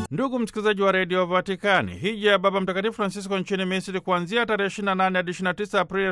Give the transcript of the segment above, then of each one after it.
Ndugu msikilizaji wa redio Vatikani, hija ya Baba Mtakatifu Francisco nchini Misri kuanzia tarehe 28 hadi 29 Aprili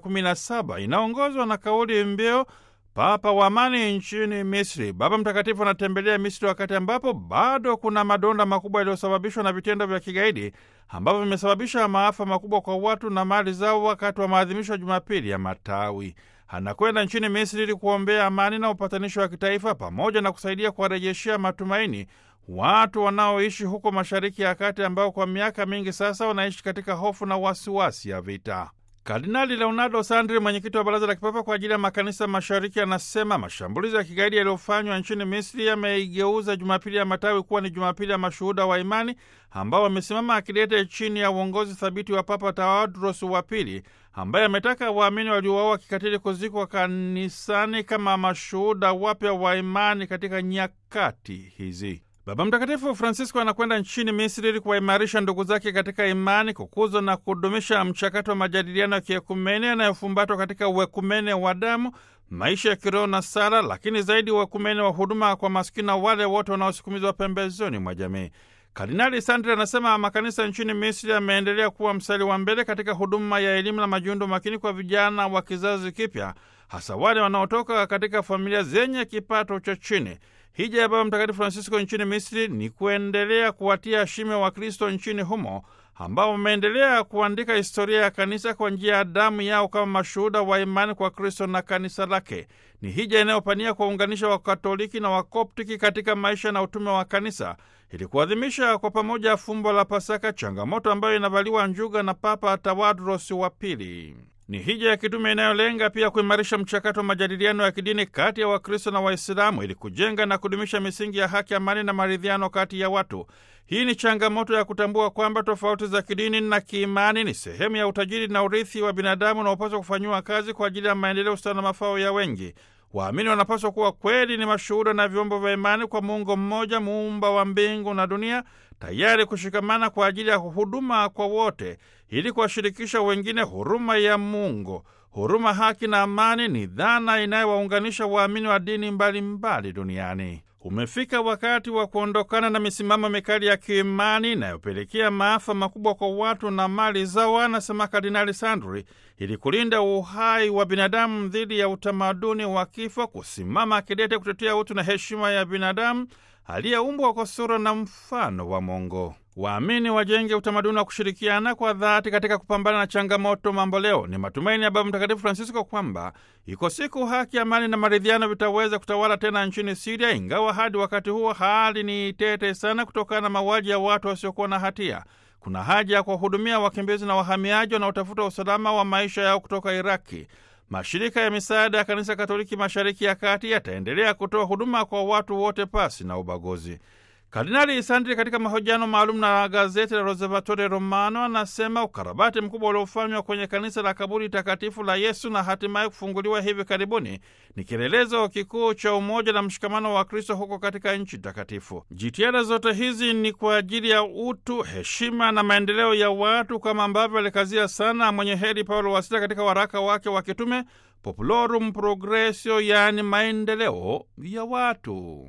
2017 inaongozwa na kauli mbiu Papa wa amani nchini Misri. Baba Mtakatifu anatembelea Misri wakati ambapo bado kuna madonda makubwa yaliyosababishwa na vitendo vya kigaidi ambavyo vimesababisha maafa makubwa kwa watu na mali zao wakati wa maadhimisho ya Jumapili ya Matawi. Anakwenda nchini Misri ili kuombea amani na upatanisho wa kitaifa pamoja na kusaidia kuwarejeshea matumaini watu wanaoishi huko Mashariki ya Kati ambao kwa miaka mingi sasa wanaishi katika hofu na wasiwasi ya vita. Kardinali Leonardo Sandri, mwenyekiti wa Baraza la Kipapa kwa ajili ya Makanisa Mashariki, anasema mashambulizi ya kigaidi yaliyofanywa nchini Misri yameigeuza Jumapili ya Matawi kuwa ni Jumapili ya mashuhuda wa imani ambao wamesimama akidete chini ya uongozi thabiti wa Papa Tawadros wa Pili, ambaye ametaka waamini waliouawa kikatili kuzikwa kanisani kama mashuhuda wapya wa imani katika nyakati hizi. Baba Mtakatifu Francisco anakwenda nchini Misri ili kuwaimarisha ndugu zake katika imani, kukuza na kudumisha mchakato wa majadiliano ya kiekumene yanayofumbatwa katika uekumene wa damu, maisha ya kiroho na sala, lakini zaidi uekumene wa huduma kwa maskini na wale wote wanaosukumizwa pembezoni mwa jamii. Kardinali Sandri anasema makanisa nchini Misri yameendelea kuwa mstari wa mbele katika huduma ya elimu na majiundo makini kwa vijana wa kizazi kipya, hasa wale wanaotoka katika familia zenye kipato cha chini. Hija ya Baba Mtakatifu Francisco nchini Misri ni kuendelea kuwatia shime wa Kristo nchini humo ambao wameendelea kuandika historia ya kanisa kwa njia ya damu yao kama mashuhuda wa imani kwa Kristo na kanisa lake. Ni hija inayopania kuwaunganisha Wakatoliki na Wakoptiki katika maisha na utume wa kanisa ili kuadhimisha kwa pamoja fumbo la Pasaka, changamoto ambayo inavaliwa njuga na Papa Tawadros wa Pili. Ni hija ya kitume inayolenga pia kuimarisha mchakato wa majadiliano ya kidini kati ya Wakristo na Waislamu ili kujenga na kudumisha misingi ya haki, amani na maridhiano kati ya watu. Hii ni changamoto ya kutambua kwamba tofauti za kidini na kiimani ni sehemu ya utajiri na urithi wa binadamu unaopaswa kufanyiwa kazi kwa ajili ya maendeleo, ustawi na mafao ya wengi. Waamini wanapaswa kuwa kweli ni mashuhuda na vyombo vya imani kwa Mungu mmoja, muumba wa mbingu na dunia, tayari kushikamana kwa ajili ya huduma kwa wote, ili kuwashirikisha wengine huruma ya Mungu. Huruma, haki na amani ni dhana inayowaunganisha waamini wa dini mbalimbali mbali duniani. Umefika wakati wa kuondokana na misimamo mikali ya kiimani inayopelekea maafa makubwa kwa watu na mali zao, anasema Kardinali Sandri, ili kulinda uhai wa binadamu dhidi ya utamaduni wa kifo, kusimama kidete kutetea utu na heshima ya binadamu aliyeumbwa kwa sura na mfano wa Mungu. Waamini wajenge utamaduni wa kushirikiana kwa dhati katika kupambana na changamoto mamboleo. Ni matumaini ya Baba Mtakatifu Francisco kwamba iko siku haki, amani na maridhiano vitaweza kutawala tena nchini Siria, ingawa hadi wakati huo hali ni tete sana kutokana na mauaji ya watu wasiokuwa na hatia. Kuna haja ya kuwahudumia wakimbizi na wahamiaji wanaotafuta usalama wa maisha yao kutoka Iraki. Mashirika ya misaada ya Kanisa Katoliki Mashariki ya Kati yataendelea kutoa huduma kwa watu wote pasi na ubaguzi. Kardinali Sandri katika mahojiano maalum na gazeti la Osservatore Romano anasema ukarabati mkubwa uliofanywa kwenye kanisa la kaburi takatifu la Yesu na hatimaye kufunguliwa hivi karibuni ni kielelezo kikuu cha umoja na mshikamano wa Kristo huko katika nchi takatifu. Jitihada zote hizi ni kwa ajili ya utu, heshima na maendeleo ya watu, kama ambavyo alikazia sana mwenye heri Paulo wa Sita katika waraka wake wa kitume Populorum Progressio, yaani maendeleo ya watu.